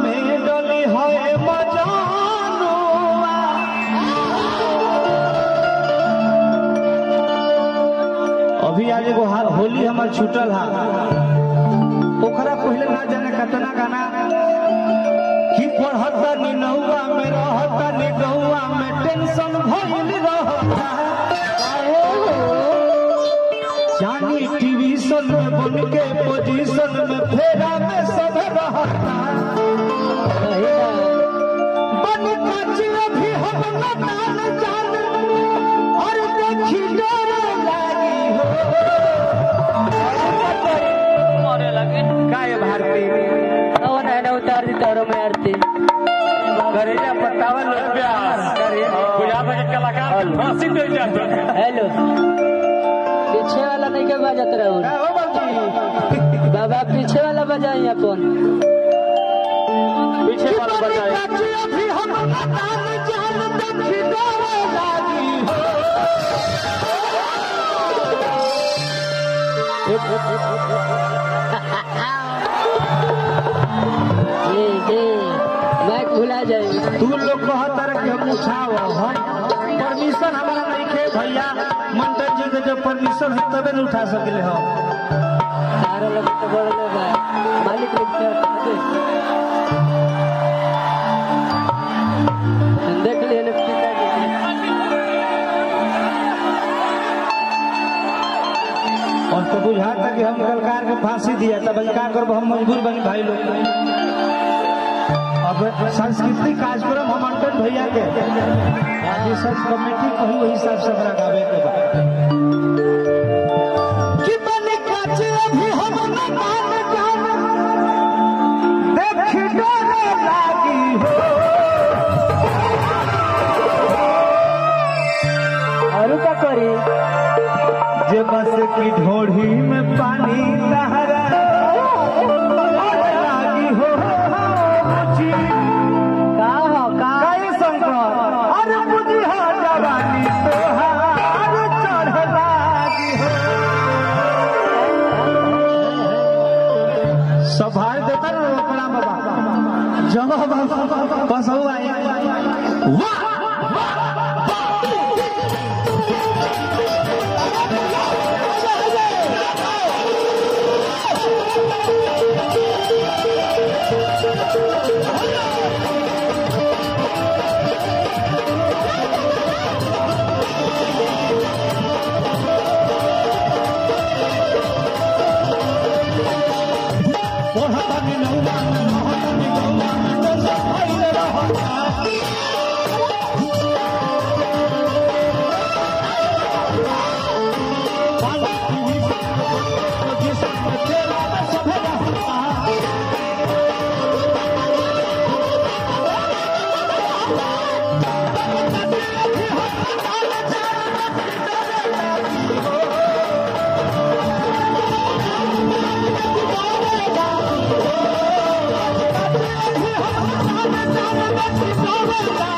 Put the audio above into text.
में डली है मजानुआ अभी आज एगो हा- होली हमार छूटल हा ओकरा पहले ना जाने कतना गाना कि पढ़ता नी नौवा में रहता नी गौवा में टेंशन भइल रहता जानी टीवी सन में बन के पोजीशन में फेरा में सब रहता बन काची अभी हम नदान जान और देखी डर लागी हो मरे लगे काय भारती और है ना उतार दी तारों में आरती करेजा पत्तावन करे बुझा के कलाकार फांसी दे जाते हेलो पीछे वाला नहीं के बजात रहो का हो बाबूजी बाबा पीछे वाला बजाई अपन पीछे वाला बजाए काची अभी हम नदान जान देखी डर लागी हो जी जी मैं भुला जाए तू लोग कहता रहे कि हम उठाओ हम परमिशन हमारा नहीं खे भैया मंटन जी के जब परमिशन है तबे न उठा सकले हम सारे लोग तो बड़े लोग हैं मालिक लोग तो देख लिए लोग पिताजी और तो बुझाता कि हम कलकार के फांसी दिया तब का करब हम मजबूर बनी भाई लोग अब सांस्कृतिक कार्यक्रम हम अंकन भैया के आगे सब कमेटी कही वही हिसाब से हमरा गावे के बा कि बने काचे अभी हम न मान जान देख डर लागी हो और क्या करी जे बस की ढोढ़ी में पानी लहरा लागी हो मुझी का हो का कई शंकर अरे मुझी हो जवानी तोहार चढ़ लागी हो संभाल देता ना रोकड़ा बाबा जब बस हो आई वाह ओढ़तानी नौवा में रहतानी गौवा में टेंशन भइल रहता। बाला पीढ़ी से पोजीशन में तेरा में सभे रहता। Thank you.